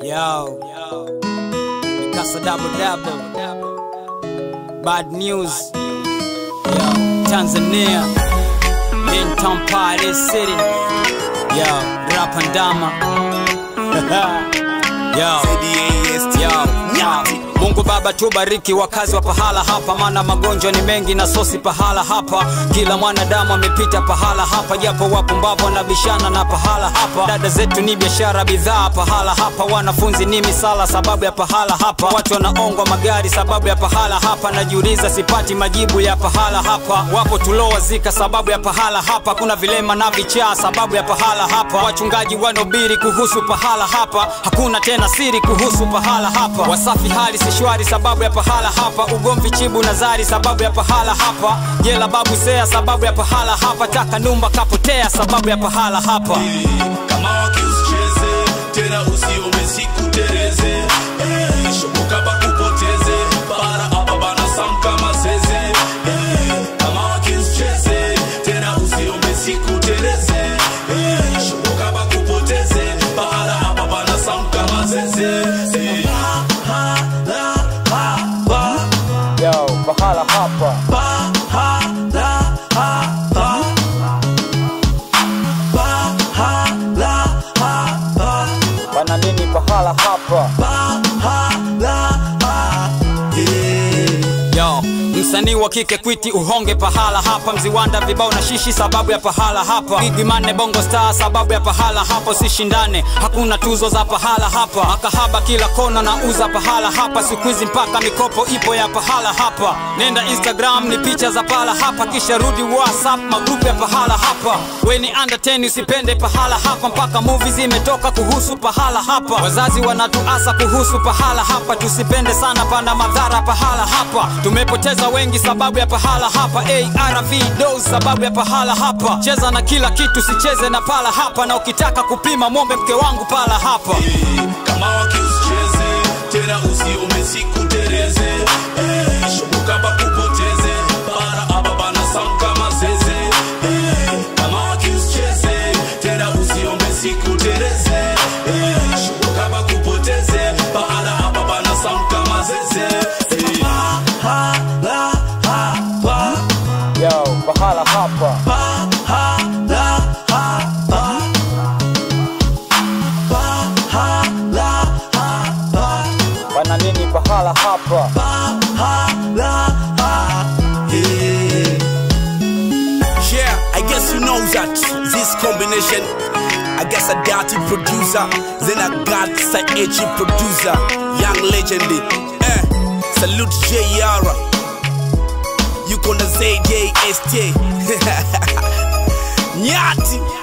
Yo, Mikasa double double. Bad news. Yo, Tanzania. Linton Party City. Yo, Rapandama. Yo, yo, yo. Mungu Baba tubariki wakazi wa pahala hapa, maana magonjwa ni mengi na sosi pahala hapa. Kila mwanadamu amepita pahala hapa, japo wapumbavu wanabishana na pahala hapa. Dada zetu ni biashara, bidhaa pahala hapa. Wanafunzi ni misala sababu ya pahala hapa. Watu wanaongwa magari sababu ya pahala hapa. Najiuliza sipati majibu ya pahala hapa. Wapo tulowazika sababu ya pahala hapa. Kuna vilema na vichaa sababu ya pahala hapa. Wachungaji wanobiri kuhusu pahala hapa. Hakuna tena siri kuhusu pahala hapa. Wasafi hali si shwari sababu ya pahala hapa. Ugomvi chibu nazari sababu ya pahala hapa. Jela babu sea sababu ya pahala hapa. Taka numba kapotea sababu ya pahala hapa. kama wakiusicheze tena usiome siku tereze Eh, shoboka bakupoteze para apa bana sam kama seze Eh, kama wakiusicheze tena usiome siku tereze Eh, shoboka bakupoteze para apa bana sam kama seze Eh, Yo, pahala hapa. Bana nini pahala hapa? Yo, msanii wa kike kwiti uhonge pahala hapa, mziwanda vibao na shishi sababu ya pahala hapa, Big Mane bongo star sababu ya pahala hapa, sishindane hakuna tuzo za pahala hapa, makahaba kila kona na uza pahala hapa, siku hizi mpaka mikopo ipo ya pahala hapa, nenda Instagram ni picha za pahala hapa, kisha rudi WhatsApp magrupu ya pahala hapa, we ni under 10 usipende pahala hapa, mpaka movie zimetoka kuhusu pahala hapa, wazazi wanatuasa kuhusu pahala hapa, tusipende sana panda madhara pahala hapa, tumepoteza wengi sababu ya pahala hapa, ARV dose sababu ya pahala hapa, cheza na kila kitu sicheze na pala hapa, na ukitaka kupima mwombe mke wangu pala hapa. Eh, kama wakiusicheze tena usiome siku tereze Eh, shoboka bakupoteze para apa bana sam kama seze Eh, kama wakiusicheze tena usiome siku tereze Eh, shoboka bakupoteze para apa bana sam kama seze Eh, Yo, pahala hapa. Bana nini pahala hapa? Yeah, I guess you know that this combination. I guess a dirty producer, then I got a edgy producer, young legend. Eh, salute J Yara. You gonna say JST? Nyati.